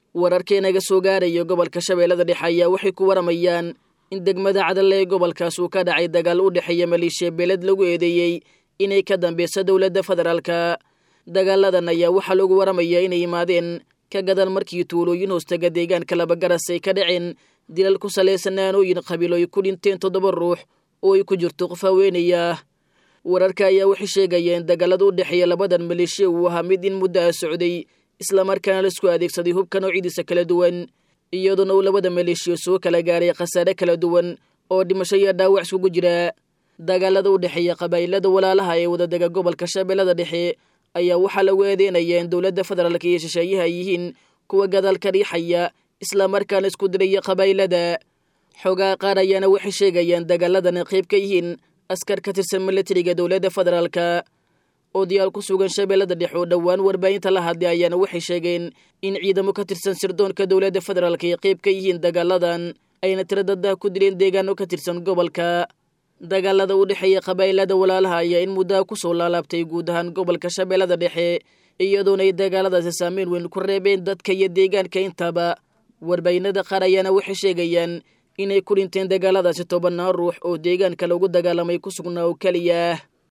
wararkeenaga soo gaaraya gobolka shabeellada dhexe ayaa waxay ku waramayaan in degmada cadalle ee gobolkaas uu ka dhacay dagaal u dhexeeya maleeshiya beeled lagu eedeeyey inay ka dambeyso dowladda federaalka dagaaladan ayaa waxaa lagu waramayaa inay yimaadeen ka gadan markii tuulooyin hoostaga deegaanka labagaras ay ka dhaceen dilal ku salaysan aanooyin qabiil ay ku dhinteen toddoba ruux oo ay ku jirto qof haweenaya wararka ayaa waxay sheegayeen dagaalada u dhexeeya labadan maleeshiya uu ahaa mid in muddo ah socday islamarkaana laisku adeegsaday hubka noocidiisa kala duwan iyadoona uu labada maleeshiya soo kala gaaray khasaare kala duwan oo dhimasho iyo dhaawac iskugu jira dagaalada u dhexeeya qabaa'ilada walaalaha ee wadadega gobolka shabeellada dhexe ayaa waxaa lagu eedeynaya in dowladda federaalka iyo shisheeyaha ay yihiin kuwa gadaalka riixaya islamarkaana isku diraya qabaa'ilada xoogaa qaar ayaana waxay sheegayaan dagaaladana qayb ka yihiin askar ka tirsan milatariga dowladda federaalka odayaal ku sugan shabeellada dhexe oo dhowaan warbaahinta la hadlay ayaana waxay sheegeen in ciidamo ka tirsan sirdoonka dowladda federaalka ay qayb ka yihiin dagaaladan ayna tiro daddah ku dileen deegaano ka tirsan gobolka dagaalada u dhexeeya qabaa'ilada walaalaha ayaa in muddaha kusoo laalaabtay guud ahaan gobolka shabeellada dhexe iyadoona ay dagaaladaasi saameyn weyn ku reebeen dadka iyo deegaanka intaba warbaahinada qaar ayaana waxay sheegayaan inay ku dhinteen dagaaladaasi tobannaan ruux oo deegaanka lagu dagaalamay ku sugnaa oo keliya